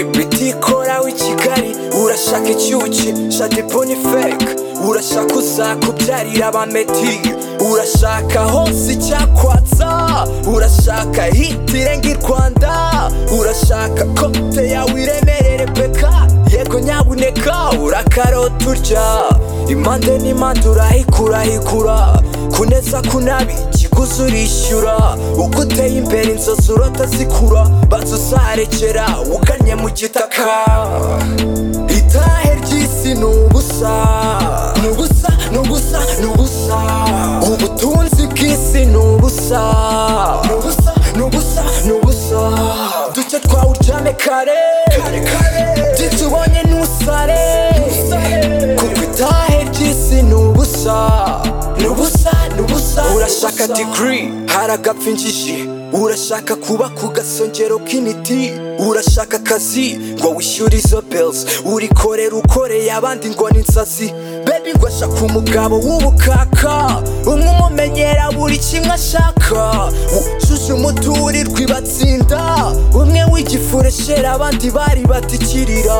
bitikora w'i kigali urashaka icyuki shade bonifek urashaka uzakubyarira abameti urashaka hose icyakwatsa urashaka hitirenga i rwanda urashaka kote yawe iremerere peka yego nyabuneka urakarota urya impande n'impande urahikurahikura kuneza kunabi ikiguzi urishyura uko uteye imbere inzozi urota zikura banza uzarekera ugannye mu gitaka itahe ry'isi ni ubusa ni ubusa ni ubusa ni ubusa ubutunzi bw'isi ni ubusa ni ubusa ni ubusa ni ubusa duke twawuryame kare byinshi ubonye ntusare kuko itahe ry'isi ni ubusa ni ubusa ni ubusa urashaka digiri haragapfa injiji urashaka kuba ku gasongero k'imiti urashaka akazi ngo wishyure izo belizi urikorera ukoreye abandi ngo ni insazi bebi ngo ashaka umugabo w'ubukaka umwe umumenyera buri kimwe ashaka wujuje umuturirwa ibatsinda umwe w'igifureshera abandi bari batikirira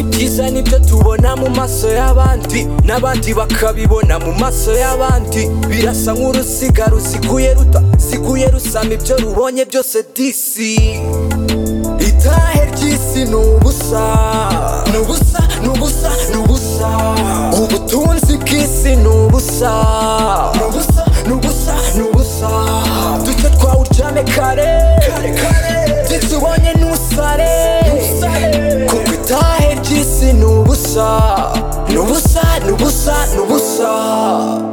ibyiza nibyo tubona mu maso y'abandi n'abandi bakabibona mu maso y'abandi birasa nk'uruziga ruziguye rutaziguye rusama ibyo rubonye byose disi itahe ry'isi ni ubusa ni ubusa ni ubusa ni ubusa ubutunzi bw'isi ni ubusa ni ubusa ni ubusa ni ubusa duke twawuryame kare byinshi ubonye ntusare kuko itahe ry'isi ni ubusa ni ubusa ni ubusa ni ubusa